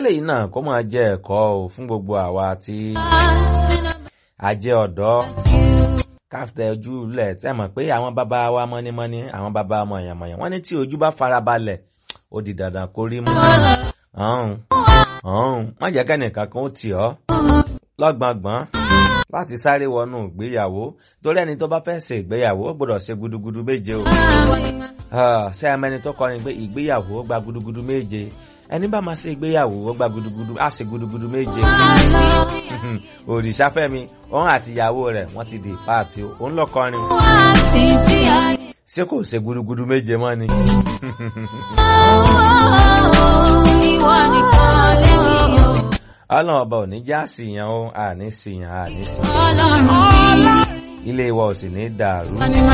kélé yìí náà kó máa jẹ́ ẹ̀kọ́ o fún gbogbo àwa tí a jẹ́ ọ̀dọ́ káfíńtà ojú lẹ̀ tí a mọ̀ pé àwọn bàbá wa mọ́nímọ́ní àwọn bàbá mọ̀yànmọ̀yàn wọ́n ní tí ojú bá farabalẹ̀ ó di dandan kó rí mú. ọ̀hún ọ̀hún má jẹ́ kẹ́nìkan kan ó tì ọ́ lọ́gbọ̀ngbọ̀n láti sáré wọnú ìgbéyàwó torí ẹni tó bá fẹ́ ṣe ìgbéyàwó ó gbọ́dọ̀ ṣe gudugudu méje o. ṣé ẹ mẹ́ni tó kọrin pé ìgbéyàwó gba gudugudu méje ẹni bá máa ṣe ìgbéyàwó ó gba gudugudu á ṣe gudugudu méje. òrìṣàfẹ́mi òun àti ìyàwó rẹ̀ wọ́n ti di páàtì o òun lọ kọrin. ṣé kò ṣe gudugudu méje mọ́ ni. ìwọ nìkan lèmi o. ọlọ́run ọba ò ní já síyàn o àní síyàn àní síyàn ọlọ́run mi. ilé wa ò sì ní dàrú.